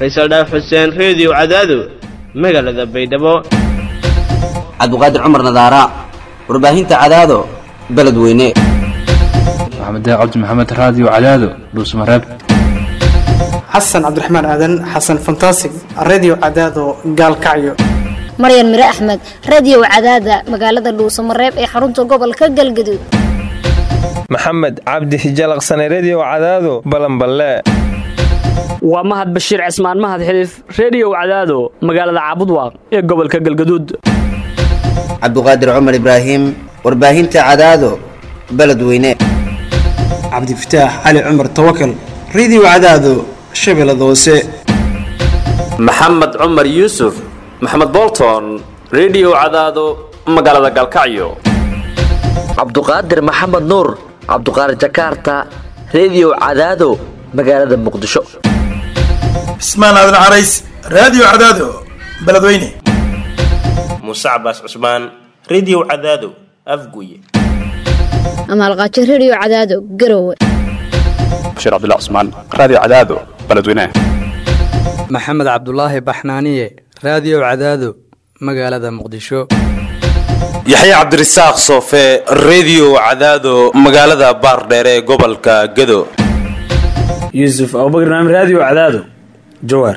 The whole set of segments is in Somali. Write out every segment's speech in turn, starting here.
faysal dhaaf xuseen reediyo cadaado magaalada baydhabo cabdiqaadir cumar nadaara warbaahinta cadaado beledweyne maxamed cabdi maxamed raadiyo cadaado dhuusmareeb xasan cabdiraxmaan aadan xasan fantasig redio cadaado gaalkacyo maryan mire axmed radio cadaada magaalada dhuusamareeb ee xarunta gobolka galgaduud maxamed cabdi hijalaqsane redio cadaado balanballe waa mahad bashiir cismaan mahad xiliif reediyow cadaado magaalada caabudwaaq ee gobolka galgaduud cabdiqaadir cumar ibraahim warbaahinta cadaado beledweyne cabdifataax cali cumar tawakal redio cadaado shabeellada hoose maxamed cumar yuusuf maxamed bolton redio cadaado magaalada galkacyo cabduqaadir maxamed nuur cabduqaadir jakaarta redio cadaado magaalada muqdisho cismaan aadan carays raadiyo cadaado beledweyne muuse cabaas cusmaan redio cadaado afguye amaalqaajo redio cadaado garowe bashiir cabdilla cusmaan raadiyo cadaado beledweyne maxamed cabdulaahi baxnaaniye raadiyo cadaado magaalada muqdisho yaxya cabdirasaaq soofe redio cadaado magaalada baardheere ee gobolka gado yuusuf abubakr naam raadiyo cadaado jawaar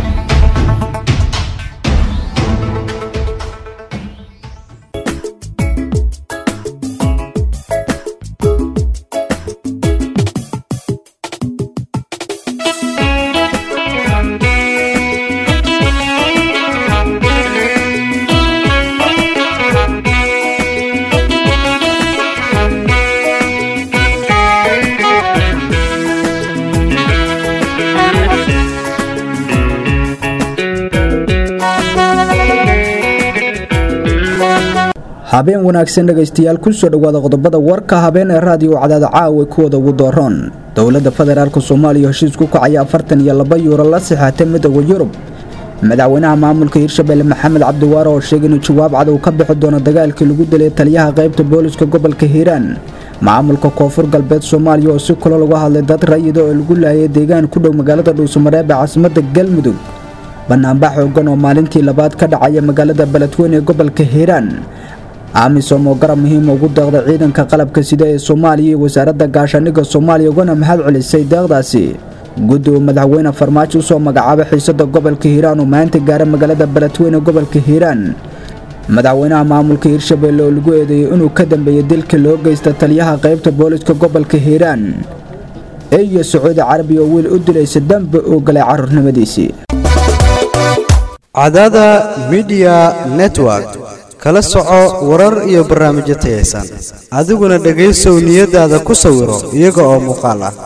habeen wanaagsan dhegaystayaal kusoo dhowaada qodobada warka habeen ee raadiyo cadaada caawa kuwada ugu dooroon dowladda federaalk soomaaliya heshiis ku kacaya afartan iyo laba yuuro la sixaatay midooda yurub madaxweynaha maamulka hirshabelle maxamed cabdiwaare oo sheegay inuu jawaab cadow ka bixi doono dagaalkii lagu dilay taliyaha qaybta booliska gobolka hiiraan maamulka koonfur galbeed soomaaliya oo si kalo lagu hadlay dad rayida oo lagu laayay deegaan ku dhow magaalada dhuusamareeb ee caasimada galmudug banaanbax xoogan oo maalintii labaad ka dhacaya magaalada beledweyne ee gobolka hiiraan amisom oo garab muhiima ugu deeqday ciidanka qalabka sida ee soomaaliya iyo wasaaradda gaashaaniga soomaaliya ugana mahad celisay deeqdaasi guddi uu madaxweyne farmaajo usoo magacaabay xiisada gobolka hiiraan uu maanta gaaray magaalada beledweyne gobolka hiiraan madaxweynaha maamulka hiirshabelle oo lagu eedeeyey inuu ka dambeeyey dilka loo geysta taliyaha qaybta booliska gobolka hiiraan iyo sacuudi carabiya oo wiil u dilaysa dambe uu galay caruurnimadiisii cadaada midiya network kala soco warar iyo barnaamijyo tayaysan adiguna dhegaysow niyadaada ku sawiro iyaga oo muuqaal ah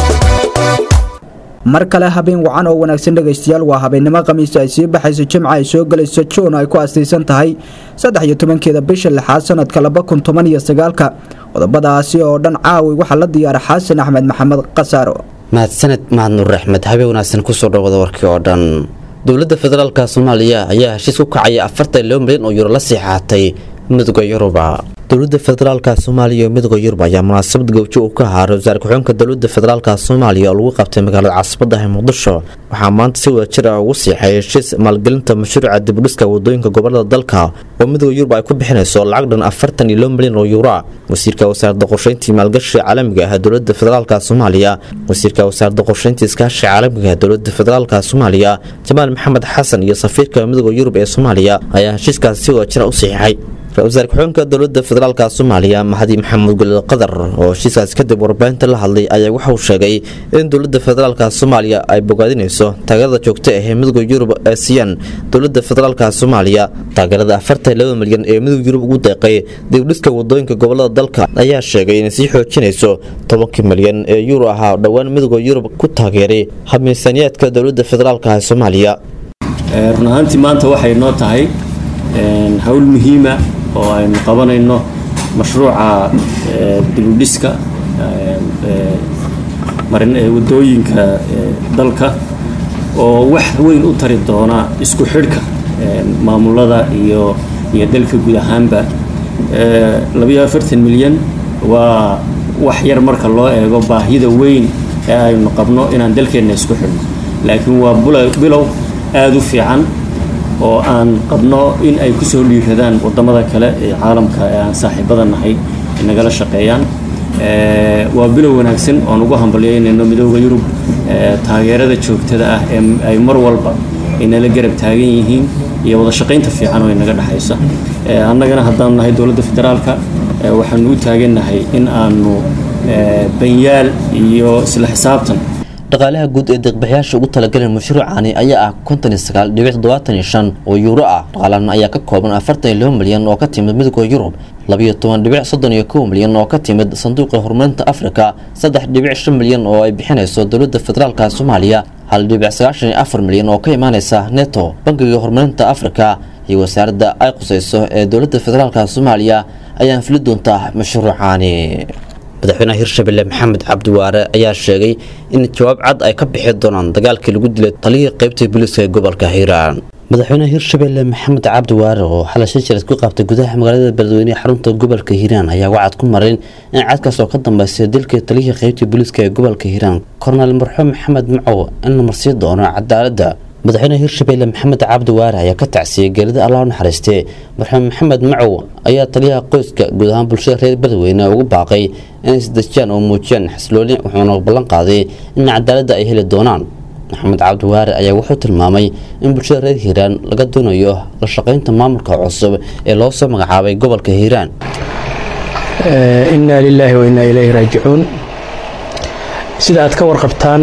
mar kale habeen wacan oo wanaagsan dhegaystayaal waa habeennimo khamiista ay sii baxayso jimca ay soo gelayso juun ay ku astaysan tahay saddex iyo tobankeeda bisha lixaad sanadka laba kun toban iyo sagaalka qodobadaasi oo dhan caawi waxaa la diyaara xasan axmed maxamed khasaaro mahadsaned mahad nuur axmed habeen wanaagsan kusoo dhowada warkii oo dhan dowladda federaalka soomaaliya ayaa heshiis ku kacaya afartan loo milyan oo yuuro la siixaatay midooda yuruba dowladda federaalka soomaaliya iyo midooda yurub ayaa munaasabad gowjo uu ka haaray wasaare ku-xigeenka dowladda federaalka soomaaliya oo lagu qabtay magaalada caasimaddaha muqdisho waxaa maanta si wada jir ah ugu siixay heshiis maalgelinta mashruuca dibudhiska wadooyinka gobolada dalka oo midooda yurub ay ku bixinayso lacag dhan afartan iyo loo milyan oo yuura wasiirka wasaaradda qorsheyntii maalgashiga caalamiga ah dowladda federaalka soomaaliya wasiirka wasaaradda qorsheyntii iskaashiga caalamiga ah dowladda federaalka soomaaliya jamaal maxamed xasan iyo safiirka midooda yurub ee soomaaliya ayaa heshiiskaasi si wada jira u siixay ra-iisul ku-xigeenka dowladda federaalka soomaaliya maxadi maxamed gulid qadar oo heshiiskaas kadib warbaahinta la hadlay ayaa waxa uu sheegay in dowladda federaalka soomaaliya ay bogaadinayso taageerada joogta ah ee midooda yurub ee siiyaan dowladda federaalka soomaaliya taageerada afartan laba milyan ee midooda yurub ugu deeqay dibdhiska wadooyinka gobolada dalka ayaa sheegay inay sii xoojinayso tobankii milyan ee yuuro ahaa dhowaan midooda yurub ku taageeray hab miisaaniyaadka dowladda federaalka ee soomaaliya run ahaantii maanta waxay noo tahay hawl muhiima oo aynu qabanayno mashruuca dibudhiska wadooyinka dalka oo wax weyn u tari doona isku xidhka maamulada iyo iyo dalka guud ahaanba labayo afartan milyan waa wax yar marka loo eego baahida weyn ee aynu qabno inaan dalkeenna isku xidhno laakiin waa bilow aada u fiican oo aan qabno in ay ku soo dhiiradaan waddamada kale ee caalamka ee aan saaxiibada nahay nagala shaqeeyaan waa bilow wanaagsan oon ugu hambalyeynayno midooda yurub taageerada joogtada ah ee ay mar walba ay nala garab taagan yihiin iyo wada shaqaynta fiican oo inaga dhexaysa annagana haddaanu nahay dowladda federaalka waxaanu u taagannahay in aanu banyaal iyo isla xisaabtan dhaqaalaha guud ee deeqbixiyaasha ugu talagalay mashruucani ayaa ah konton iyo sagaal dhibic toddobaatan iyo shan oo yuuro ah dhaqaalahan ayaa ka kooban afartan iyo laba milyan oo ka timid midowga yurub labiyo toban dhibic soddon iyo kow milyan oo ka timid sanduuqa horumarinta afrika saddex dhibic shan milyan oo ay bixinayso dowladda federaalka soomaaliya hal dhibic sagaashan iyo afar milyan oo ka imaaneysa neto bangiga horumarinta afrika iyo wasaaradda ay qusayso ee dowladda federaalka soomaaliya ayaan fili doontaa mashruucani madaxweynaha hirshabelle maxamed cabdiwaare ayaa sheegay in jawaab cad ay ka bixi doonaan dagaalkii lagu dilay taliyii qaybta booliiska ee gobolka hiiraan madaxweynaha hirshabelle maxamed cabdiwaare oo xalay shajirad ku qabtay gudaha magaalada beledweyne xarunta gobolka hiiraan ayaa wacad ku marin in cadkaas oo ka dambeysay dilkii taliyihii qaybta booliiska ee gobolka hiiraan kornel marxuum maxamed macow in la marsii doono cadaaladda madaxweynaha hirshabelle maxamed cabdiwaare ayaa ka tacsiyey geerida allah u naxariistee marxuum maxamed macow ayaa taliyaha qoyska guud ahaan bulshada reer beledweyne ugu baaqay inay isdejiyaan oo muujiyaan xaslooni wuxuuna ballan qaaday in cadaaladda ay heli doonaan maxamed cabdiwaare ayaa wuxuu tilmaamay in bulshada reer hiiraan laga doonayo la shaqaynta maamulka cusub ee loo soo magacaabay gobolka hiiraan innaa lilaahi wa innaa ilayhi raajicuun sida aad ka warqabtaan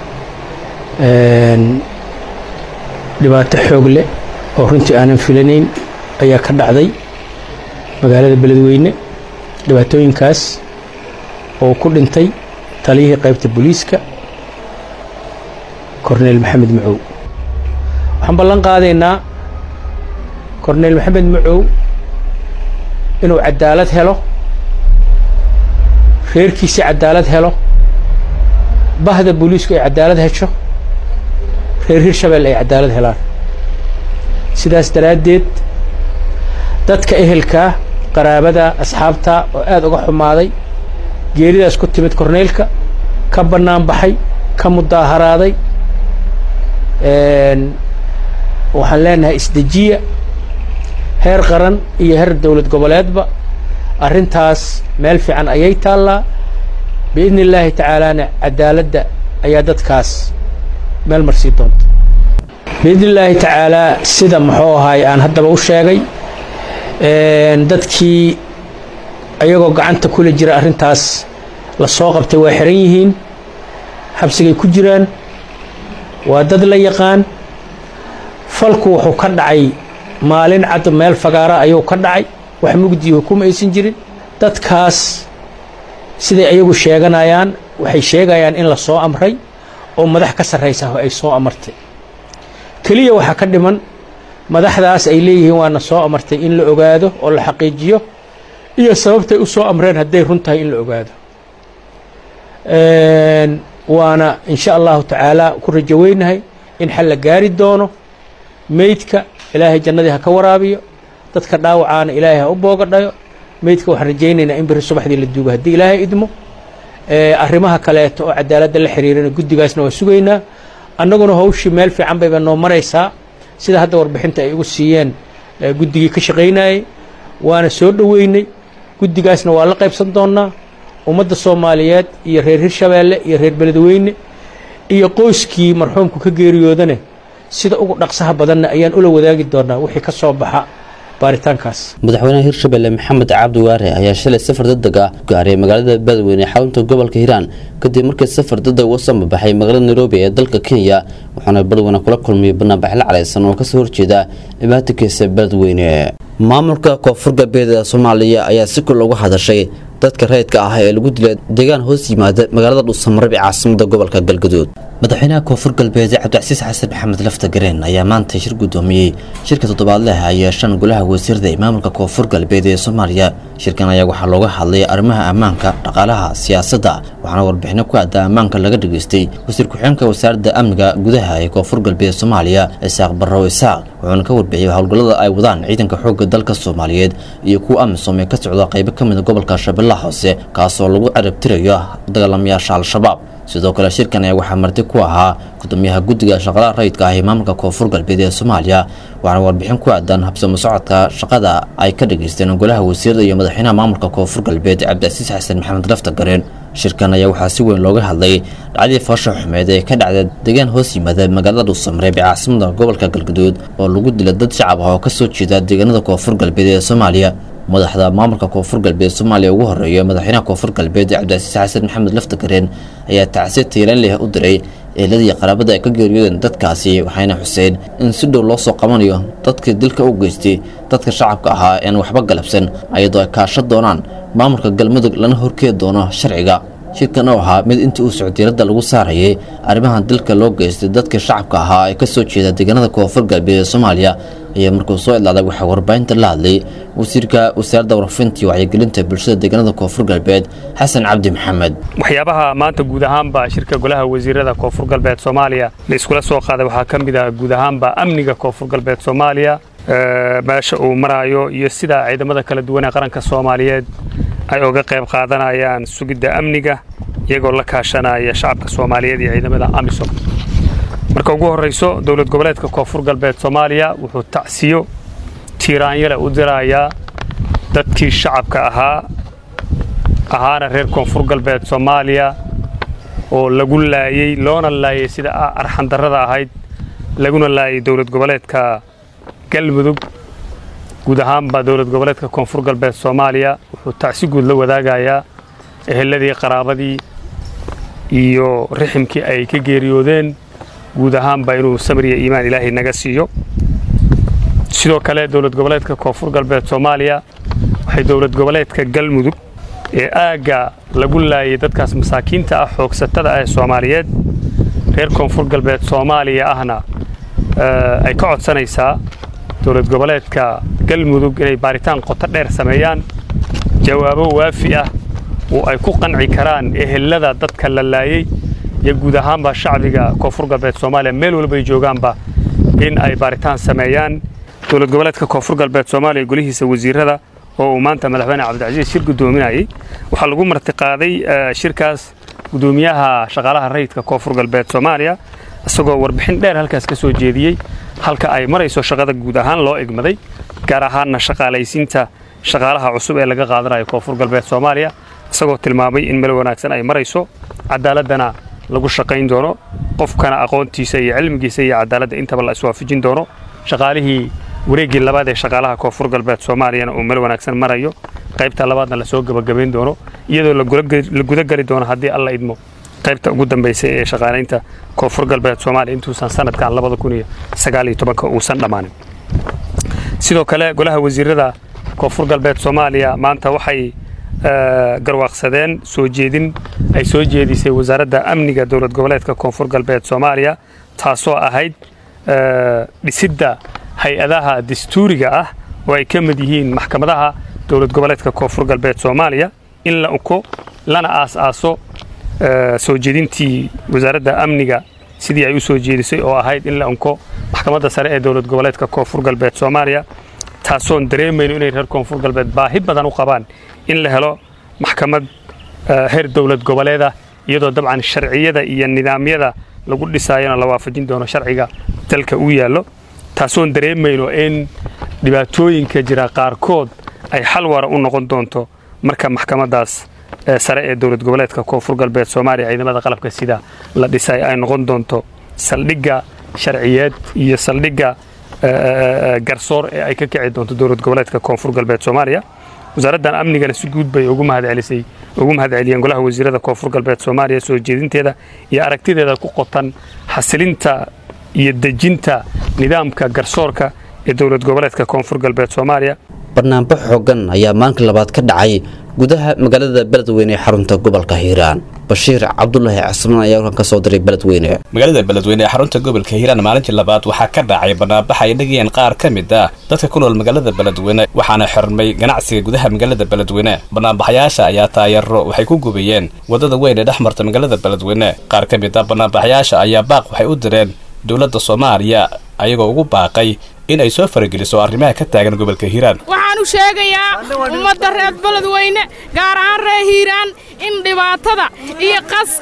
dhibaato xoog leh oo runtii aanan filanayn ayaa ka dhacday magaalada beledweyne dhibaatooyinkaas oo ku dhintay taliyihii qaybta booliiska korneyl maxamed macow waxaan ballan qaadaynaa korneyl maxamed macow inuu cadaalad helo reerkiisii cadaalad helo bahda booliisku ay cadaalad hesho reer hirshabelle ay cadaalad helaan sidaas daraaddeed dadka ehelkaa qaraabada asxaabta oo aada uga xumaaday geeridaas ku timid korneylka ka bannaan baxay ka mudaaharaaday waxaan leenahay isdejiya heer qaran iyo heer dowlad goboleedba arrintaas meel fiican ayay taallaa biidni illaahi tacaalaana cadaaladda ayaa dadkaas meel marsii doonta biidni illaahi tacaalaa sida muxuu ahaay aan haddaba u sheegay dadkii ayagoo gacanta kula jira arrintaas la soo qabtay waa xiran yihiin xabsigay ku jiraan waa dad la yaqaan falku wuxuu ka dhacay maalin cad meel fagaara ayuu ka dhacay wax mugdiyo kuma aysan jirin dadkaas siday ayagu sheeganayaan waxay sheegayaan in la soo amray oo madax ka sarraysa ay soo amartay keliya waxaa ka dhiman madaxdaas ay leeyihiin waana soo amartay in la ogaado oo la xaqiijiyo iyo sababtay u soo amreen hadday run tahay in la ogaado waana insha allahu tacaala ku rajo weynahay in xal la gaari doono meydka ilaahay jannadii ha ka waraabiyo dadka dhaawacaana ilaahay ha u boogadhayo meydka waxaan rajaynaynaa in beri subaxdii la duugo haddii ilaahay idmo arrimaha kaleeto oo cadaaladda la xiriirana guddigaasna waa sugaynaa annaguna hawshii meel fiican bayba noo maraysaa sida hadda warbixinta ay igu siiyeen guddigii ka shaqaynayay waana soo dhoweynay guddigaasna waa la qaybsan doonnaa ummadda soomaaliyeed iyo reer hirshabeelle iyo reer beledweyne iyo qoyskii marxuumku ka geeriyoodane sida ugu dhaqsaha badanna ayaan ula wadaagi doonaa wixii ka soo baxa baaritaankaas madaxweynaha hirshabelle maxamed cabdiwaare ayaa shalay safar degdeg ah gaaray magaalada beledweyne ee xarunta gobolka hiiraan kadib markii safar degdeg uga soo mabaxay magaalada nairobi ee dalka kenya wuxuuna beledweyne kula kulmiyay banaanbaxyo calaysan oo kasoo horjeeda dhibaatankiisa beledweyne maamulka koonfur galbeed ee soomaaliya ayaa si kul uga hadashay dadka rayidka ah ee lagu dilay deegaan hoos yimaada magaalada dhuusamareb ee caasimada gobolka galgaduud madaxweynaha koonfur galbeed cabdicasiis xasan maxamed lafta gareen ayaa maanta shir gudoomiyey shirka toddobaadleh ay yeeshaan golaha wasiirada ee maamulka koonfur galbeed ee soomaaliya shirkan ayaa waxaa looga hadlay arrimaha ammaanka dhaqaalaha siyaasadda waxaana warbixino ku aada ammaanka laga dhageystay wasiir ku-xigeenka wasaaradda amniga gudaha ee koonfur galbeed soomaaliya isaaq barrow isaaq wuxuuna ka warbixiyey howlgallada ay wadaan ciidanka xoogga dalka soomaaliyeed iyo kuwa amisom ee ka socda qaybo ka mida gobolka shabeellaha hoose kaasoo lagu carabtirayo dagaalamayaasha al-shabaab sidoo kale shirkan ayaa waxaa marti ku ahaa gudoomiyaha guddiga shaqalaha rayidka ah ee maamulka koonfur galbeed ee soomaaliya waxaana warbixin ku aadan habsamo socodka shaqada ay ka dhageysteen golaha wasiirada iyo madaxweynaha maamulka koonfur galbeed cabdicasiis xasan maxamed lafta gareen shirkan ayaa waxaa si weyn looga hadlay dhacdii foosha xumeed ee ka dhacda deegaan hoos yimaada magaalada dhuusamareeb ee caasimada gobolka galgaduud oo lagu dila dad shacab ah oo kasoo jeeda deegaanada koonfur galbeed ee soomaaliya madaxda maamulka koonfur galbeed soomaaliya ugu horeeya madaxweynaha koonfur galbeed cabdicasiis xasan maxamed laftagareen ayaa tacsi tiiran leh u diray eeladii qaraabada ay ka geeriyoodeen dadkaasi waxayna xuseen in si dhow loo soo qabanayo dadkii dilka u geystay dadka shacabka ahaa ean waxba galabsan ayadoo ay kaasho doonaan maamulka galmudug lana horkeedi doono sharciga shirkan oo ahaa mid intii uu socdiiradda lagu saarayay arrimahan dilka loo geystay dadka shacabka ahaa ee kasoo jeeda deegaanada koonfur galbeed ee soomaaliya ayaa markuu soo idlaaday waxaa warbaahinta la hadlay wasiirka wasaaradda warfinta iyo wacyigelinta bulshada deegaanada koonfur galbeed xasan cabdi maxamed waxyaabaha maanta guud ahaanba shirka golaha wasiirada koonfur galbeed soomaaliya la iskula soo qaaday waxaa ka mid ah guud ahaanba amniga koonfur galbeed soomaaliya meesha uu maraayo iyo sida ciidamada kala duwan ee qaranka soomaaliyeed ay uga qayb qaadanayaan sugidda amniga iyagoo la kaashanaya shacabka soomaaliyeed iyo ciidamada amisom marka ugu horrayso dowlad goboleedka koonfur galbeed soomaaliya wuxuu tacsiyo tiiraanyale u dirayaa dadkii shacabka ahaa ahaana reer koonfur galbeed soomaaliya oo lagu laayey loona laayay sida arxandarrada ahayd laguna laayay dowlad goboleedka galmudug guud ahaanba dowlad goboleedka koonfur galbeed soomaaliya wuxuu tacsi guud la wadaagayaa eheladii qaraabadii iyo riximkii ay ka geeriyoodeen guud ahaanba inuu samriya iimaan ilaahay naga siiyo sidoo kale dowlad goboleedka koonfur galbeed soomaaliya waxay dowlad goboleedka galmudug ee aagga lagu laayay dadkaas masaakiinta ah xoogsatada ah ee soomaaliyeed reer koonfur galbeed soomaaliya ahna ay ka codsanaysaa dowlad goboleedka galmudug inay baaritaan qoto dheer sameeyaan jawaabo waafi ah oo ay ku qanci karaan ehelada dadka la laayey iyo guud ahaanba shacbiga koonfur galbeed soomaaliya meel walba ay joogaanba in ay baaritaan sameeyaan dowlad goboleedka koonfur galbeed soomaaliya golihiisa wasiirada oo uu maanta madaxweyne cabdilcasiis shir guddoominayay waxaa lagu martiqaaday shirkaas guddoomiyaha shaqaalaha rayidka koonfur galbeed soomaaliya isagoo warbixin dheer halkaas ka soo jeediyey halka ay marayso shaqada guud ahaan loo egmaday gaar ahaanna shaqaalaysiinta shaqaalaha cusub ee laga qaadanayo koonfur galbeed soomaaliya isagoo tilmaamay in meel wanaagsan ay marayso cadaaladana lagu shaqayn doono qofkana aqoontiisa iyo cilmigiisa iyo cadaaladda intaba la iswaafajin doono shaqaalihii wareeggii labaad ee shaqaalaha koonfur galbeed soomaaliyana uu meel wanaagsan marayo qaybta labaadna lasoo gebagabayn doono iyadoo la gudageli doono haddii alla idmo qaybta ugu dambaysay ee shaqaalaynta koonfur galbeed soomaaliya intuusan sanadkan uusan dhammaanin sidoo kale golaha wasiirada koonfur galbeed soomaaliya maanta waxay garwaaqsadeen soo jeedin ay soo jeedisay wasaaradda amniga dowlad goboleedka koonfur galbeed soomaaliya taasoo ahayd dhisidda hay-adaha dastuuriga ah oo ay ka mid yihiin maxkamadaha dowlad goboleedka koonfur galbeed soomaaliya in la uko lana aas-aaso soo jeedintii wasaaradda amniga sidii ay u soo jeedisay oo ahayd in la unko maxkamadda sare ee dowlad goboleedka koonfur galbeed soomaaliya taasoon dareemayno inay reer koonfur galbeed baahi badan u qabaan in la helo maxkamad heer dowlad goboleeda iyadoo dabcan sharciyada iyo nidaamyada lagu dhisaayona la waafajin doono sharciga dalka u yaallo taasoon dareemayno in dhibaatooyinka jira qaarkood ay xal wara u noqon doonto marka maxkamaddaas sare ee dowlad goboleedka koonfur galbeed soomaaliya ciidamada qalabka sida la dhisay ay noqon doonto saldhigga sharciyeed iyo saldhigga garsoor ee ay ka kici doonto dowlad goboleedka koonfur galbeed soomaaliya wasaaraddan amnigana si guud bay ugu mahadcelisay ugu mahadceliyeen golaha wasiirada koonfur galbeed soomaaliya soo jeedinteeda iyo aragtideeda ku qotan xasilinta iyo dejinta nidaamka garsoorka ee dowlad goboleedka koonfur galbeed soomaaliya barnaamij xoogan ayaa maalinka labaad ka dhacay gudaha magaalada beledweyne ee xarunta gobolka hiiraan bashiir cabdulaahi casmaan ayaa warkan ka soo diray beledweyne magaalada beledweyne ee xarunta gobolka hiiraan maalintii labaad waxaa ka dhacay banaanbax ay dhegayeen qaar ka mid ah dadka ku nool magaalada beledweyne waxaana xirmay ganacsiga gudaha magaalada beledweyne banaanbaxyaasha ayaa taayaro waxay ku gubiyeen wadada weyn ee dhex marta magaalada beledweyne qaar ka mid ah banaanbaxyaasha ayaa baaq waxay u direen dowladda soomaaliya ayagoo ugu baaqay in ay soo farageliso arrimaha ka taagan gobolka hiiraan waxaan u sheegayaa ummadda reer beledweyne gaar ahaan reer hiiraan in dhibaatada iyo qaska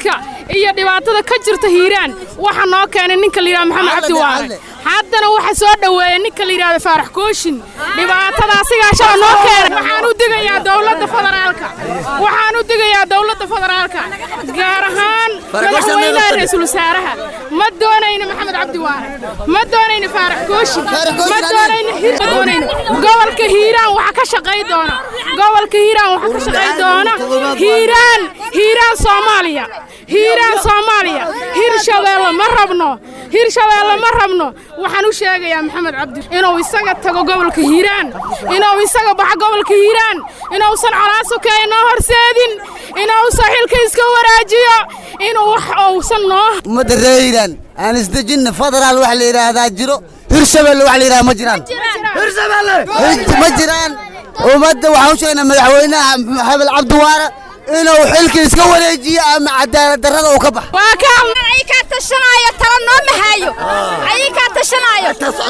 iyo dhibaatada ka jirta hiiraan waxa noo keenay ninka la yidhahdo maxamed cabdi waare haddana waxa soo dhoweeyey ninka la yidhahdo faarax kooshin dhibaatada asigaashaa noo keenay waxaan u digayaa dowladda federaalka waxaan u digayaa dowladda federaalka gaar ahaan madaxweynaha ra-iisul wasaaraha ma doonayno maxamed cabdi waare ma doonayno faarax kooshin ma doonayno hir ma doonayno gobolka hiiraan waxa ka shaqay doona gobolka hiiraan waxa ka shaqay doona hiiraan hiiraan soomaaliya hiiraan soomaaliya hirshabeelle ma rabno hirshabeelle ma rabno waxaan u sheegayaa maxamed cabdi inuu isaga tago gobolka hiiraan inuu isaga baxo gobolka hiiraan inuusan colaasokeeya noo horseedin inuusan xilka iska waraajiyo inuu wax uusan noo ummadda reer hiiraan aan isdejinna federaal wax la yidhaahdaa jiro hirshabelle wax la yidhahdaa ma jiraan ma jiraan ummadda waxaan u sheegnaa madaxweynaha hebel cabdiwaare inuu xilka iska wareejiyo ama cadaalad darrada uu ka baxo waa ka ayakaa tashanaayo tala noo mahaayo ayakaa tashanaayo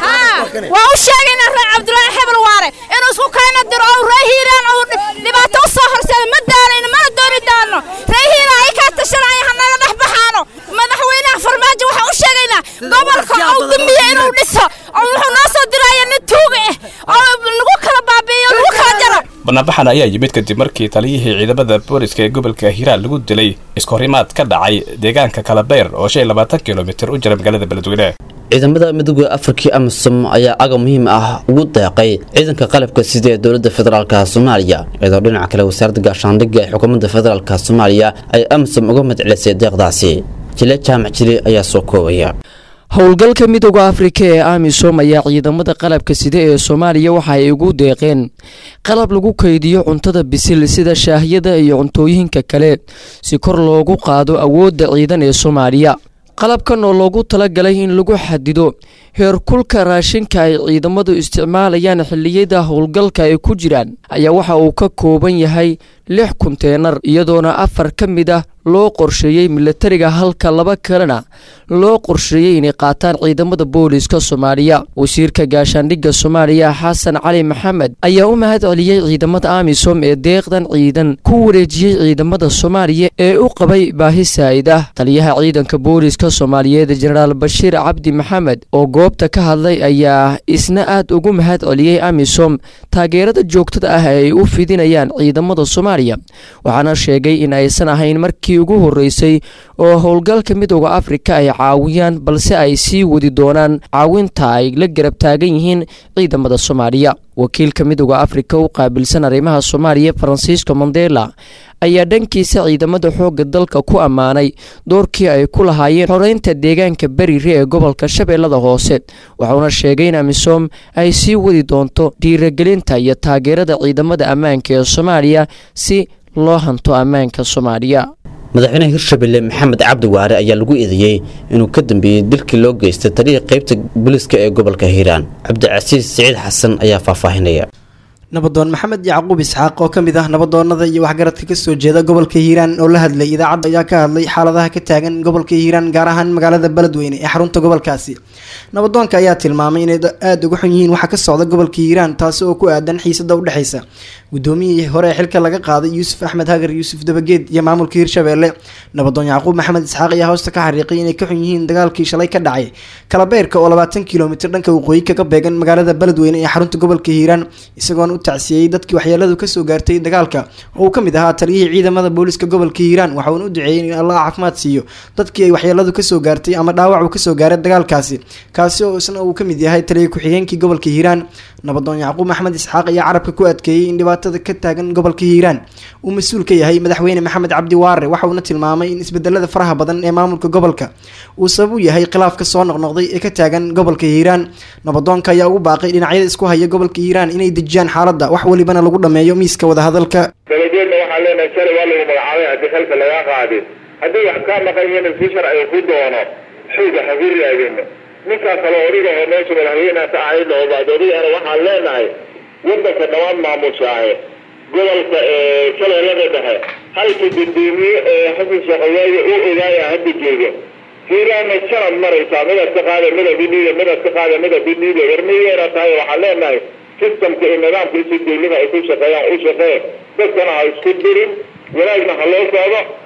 waa u sheegaynaa reer cabdulaahi hebel waare inuu isku kayna diro oo ree hiiraan uu dhibaato u soo horseeda ma daanayno mana dooni doono ree hiiraan ayakaa tashanaayo hanaga dhex baxaano madaxweynaha farmaajo waxaan u sheegaynaa gobolka uu dumiye inuu dhiso oo wuxuu noo soo diraya nin tuuga ah oo nagu kala baabi'iyo nagu kala jaro banaanbaxan ayaa yimid kadib markii taliyihii ciidamada booliska ee gobolka hiiraan lagu dilay iskahorimaad ka dhacay deegaanka kalabeer oo shan iyo labaatan kilomitir u jira magaalada beledweyne ciidamada midooda afrika amisom ayaa agab muhiim ah ugu deeqay ciidanka qalabka sida ee dowladda federaalka soomaaliya iyadoo dhinaca kale wasaaradda gaashaandhigga ee xukuumadda federaalka soomaaliya ay amisom uga madcelisay deeqdaasi jile jaamac jili ayaa soo koobaya howlgalka midooda afrika ee amisom ayaa ciidamada qalabka sida ee soomaaliya waxa ay ugu deeqeen qalab lagu kaydiyo cuntada bisil sida shaahiyada iyo cuntooyinka kale si kor loogu qaado awoodda ciidan ee soomaaliya qalabkan oo loogu talagalay in lagu xadido heerkulka raashinka ay ciidamadu isticmaalayaan xilliyada howlgalka ay ku jiraan ayaa waxa uu ka kooban yahay lix kunteenar iyadoona afar ka mid ah loo qorsheeyey milatariga halka laba kalena loo qorsheeyey inay qaataan ciidamada booliska soomaaliya wasiirka gaashaandhigga soomaaliya xasan cali maxamed ayaa u mahad celiyey ciidamada amisom ee deeqdan ciidan ku wareejiyey ciidamada soomaaliya ee u qabay baahi saa'id ah taliyaha ciidanka booliska soomaaliyeed jenaraal bashiir cabdi maxamed oo goobta ka hadlay ayaa isna aad ugu mahad celiyey amisom taageerada joogtada ah ee ay u fidinayaan ciidamada soomaaliya waxaana sheegay in aysan ahayn markii ugu horeysay oo howlgalka midooda afrika ay caawiyaan balse ay sii wadi doonaan caawinta ay la garab taagan yihiin ciidamada soomaaliya wakiilka midooda afrika u qaabilsan arrimaha soomaaliya faransiisko mandela ayaa dhankiisa ciidamada xoogga dalka ku ammaanay doorkii ay ku lahaayeen xoreynta deegaanka berire ee gobolka shabeellada hoose wuxuuna sheegay in amisom ay sii wadi doonto dhiiragelinta iyo taageerada ciidamada ammaanka ee soomaaliya si loo hanto ammaanka soomaaliya madaxweynaha hirshabelle maxamed cabdi waare ayaa lagu eedeeyey inuu ka dambeeyey dilkii loo geystay taliya qaybta booliska ee gobolka hiiraan cabdicasiis siciid xasan ayaa faahfaahinaya nabadoon maxamed yacquub isxaaq oo ka mid ah nabadoonada iyo waxgaradka kasoo jeeda gobolka hiiraan oo la hadlay idaacadda ayaa ka hadlay xaaladaha ka taagan gobolka hiiraan gaar ahaan magaalada beledweyne ee xarunta gobolkaasi nabadoonka ayaa tilmaamay inay aada uga xun yihiin waxa ka socda gobolka hiiraan taasi oo ku aadan xiisada udhexeysa gudoomiyihii hore ee xilka laga qaaday yuusuf axmed hagar yuusuf dabageed iyo maamulka hirshabeelle nabadoon yacquub maxamed isxaaq ayaa hoosta ka xariiqay inay ka xun yihiin dagaalkii shalay ka dhacay kalabeerka oo labaatan kilomitir dhanka waqooyi kaga beegan magaalada beledweyne ee xarunta gobolka hiiraan isagoona u tacsiyey dadkii waxyeeladu kasoo gaartay dagaalka oo uu ka mid ahaa taliyihii ciidamada booliska gobolka hiiraan waxauna u duceeyey in allah caafimaad siiyo dadkii ay waxyeeladu kasoo gaartay ama dhaawac uu kasoo gaaray dagaalkaasi kaasi oo isna uu ka mid yahay taliya ku-xigeenkii gobolka hiiraan nabadoon yacquub maxamed isxaaq ayaa carabka ku adkeeyey in dhibaatada ka taagan gobolka hiiraan uu mas-uul ka yahay madaxweyne maxamed cabdi waare waxauna tilmaamay in isbedelada faraha badan ee maamulka gobolka uu sabab u yahay khilaafka soo noqnoqday ee ka taagan gobolka hiiraan nabadoonka ayaa ugu baaqay dhinacyada isku haya gobolka hiiraan inay dejiyaan xaaladda wax welibana lagu dhameeyo miiska wadahadalka dalageedna waxaan leenahay shalay waa lagu magacaabay haddii xilka lagaa qaadin haddii wax kaa maqan yihiin si sharciga ku doono xooga hagu raadino ninkaa kale odhiga oo meesha madaxweynaha ka ahayd oo baadoodiyana waxaan leenahay wadanka dhammaan maamushaahe gobolka shabeellada dhexe halka gudoomiye ee xasan sheekhaweeye u ogaaya hadda jooga hiiraana sanad maraysaa midad ka qaada midab iniida midad ka qaada midab iniida warmiyeera tahay waxaan leenahay sistamka iyo nidaamka isi dawlada ay ku shaqeeyaan u shaqee dadkana ha isku dirin wanaagna ha loo socdo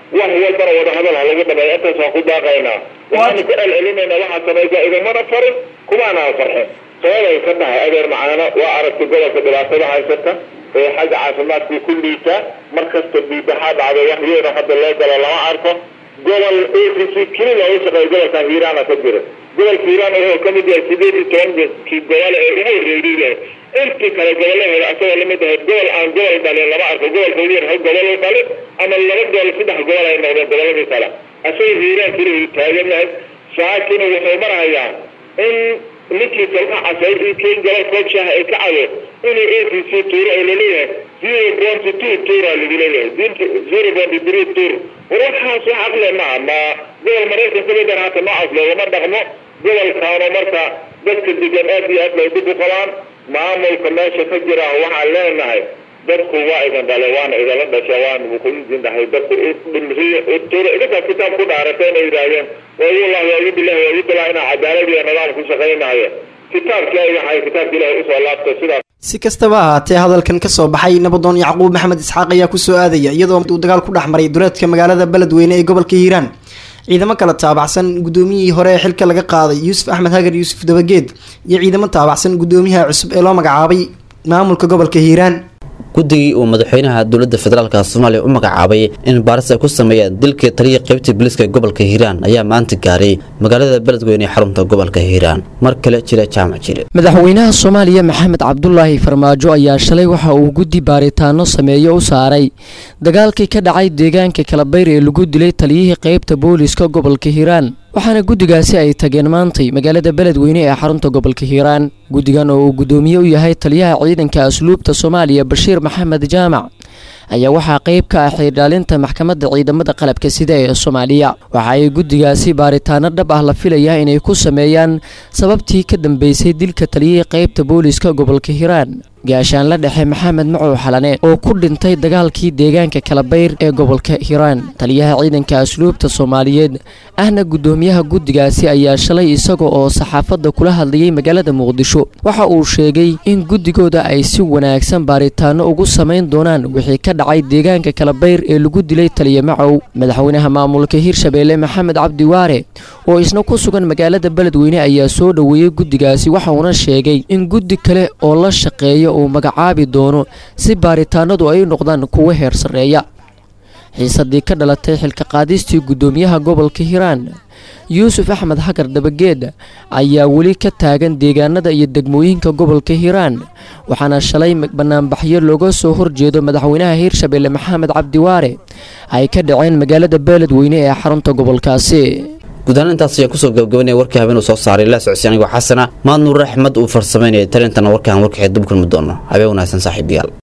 wax walbana wadahadal ha lagu dhameeyo intaas waan ku daaqaynaa waxaanu ku celcelinaynaa waxaa samaysa idamana farin kumaanaan farxin sababay ka tahay adeer macaano waa aragtay gobolka dhibaatada haysata ee xagga caafimaadkii ku liita mar kasta biibaxaa dhacday wax weyn oo hadda loo galo lama arko gobol a c c keli looga shaqeeya gobolkan hiiraana ka jira gobolka hiiraan wuxuu ka mid yahay sideed iyo tobankii gobol ee ugu horreeyay intii kale gobolaheeda asagoo lamid ahayd gobol aan gobol dhalin lama arko gobolka ugu yar hal gobol u dhalin ama laba gobol saddex gobol ay noqdeen goboladii kale asagoo hiiraan keliya taagan yahay saakina wuxuu marahayaa in ninkii salka casay iyo keen gobol koob shaaha ay ka cado inuu a c c tuuro oo laleeyahay zero point two tuura lagu leeyahay zero point three tuur war waxaas wax aqle ma ma gobol maraykan ka mid hata noocaas loogama dhaqmo gobolkaano marka dadka degan aad iyo aad bay dib u qabaan maamulka meesha ka jira waxaan leenahay dadku waa idin dhale waana idinla dhasha waan idin dhahay dadku dhimriya tuura idinkaa kitaab ku dhaaratay inay yidhaahdeen waayullahi waayu billahi waayu billahi inaa cadaalad iyo nidaam ku shaqaynayo kitaabkii ay waxay kitaabka ilaahay usoo laabtay sidaas si kastaba ahaatee hadalkan ka soo baxay nabadoon yacquub maxamed isxaaq ayaa kusoo aadaya iyadoo uu dagaal ku dhex maray duleedka magaalada beledweyne ee gobolka hiiraan ciidamo kala taabacsan gudoomiyihii hore ee xilka laga qaaday yuusuf axmed hagar yuusuf dabageed iyo ciidamo taabacsan gudoomiyaha cusub ee loo magacaabay maamulka gobolka hiiraan guddigii uu madaxweynaha dowladda federaalka soomaaliya u magacaabay in baaris ay ku sameeyaan dilkii taliya qaybtii biliska gobolka hiiraan ayaa maanta gaaray magaalada beledweyne ee xarunta gobolka hiiraan mar kale jira jaamac jire madaxweynaha soomaaliya maxamed cabdulaahi farmaajo ayaa shalay waxa uu guddi baaritaano sameeyo u saaray dagaalkii ka dhacay deegaanka kalabayr ee lagu dilay taliyihii qaybta booliska gobolka hiiraan waxaana guddigaasi ay tageen maantay magaalada beledweyne ee xarunta gobolka hiiraan guddigan oo uu guddoomiye u yahay taliyaha ciidanka asluubta soomaaliya bashiir maxamed jaamac ayaa waxaa qayb ka ah xiirdhaalinta maxkamadda ciidamada qalabka sida ee soomaaliya waxa ay guddigaasi baaritaano dhab ah la filayaa inay ku sameeyaan sababtii ka dambeysay dilka taliyihii qaybta booliska gobolka hiiraan gaashaanla dhexe maxamed macow xalane oo ku dhintay dagaalkii deegaanka kalabayr ee gobolka hiiraan taliyaha ciidanka asluubta soomaaliyeed ahna guddoomiyaha guddigaasi ayaa shalay isaga oo saxaafadda kula hadlayay magaalada muqdisho waxa uu sheegay in guddigooda ay si wanaagsan baaritaano ugu samayn doonaan wixii ka dhacay deegaanka kalabayr ee lagu dilay taliya macow madaxweynaha maamulka hirshabeelle maxamed cabdi waare oo isna ku sugan magaalada beledweyne ayaa soo dhoweeyey guddigaasi waxauna sheegay in guddi kale oo la shaqeeya uu magacaabi doono si baaritaanadu ay noqdaan kuwo heer sarreeya xiisadii ka dhalatay xilka qaadistii guddoomiyaha gobolka hiiraan yuusuf axmed hagar dabageed ayaa weli ka taagan deegaanada iyo degmooyinka gobolka hiiraan waxaana shalay banaanbaxyo looga soo horjeedo madaxweynaha hiirshabeelle maxamed cabdiwaare ay ka dhaceen magaalada beeledweyne ee xarunta gobolkaasi gudahaan intaas ayaan kusoo gabagabanaya warkii habeen uu soo saaray la socodsi anigoo xasana maad nuur axmed uu farsamaynayay talintana warkaan warkaxee dub kulmi doono habeen wanaagsan saaxiibayaal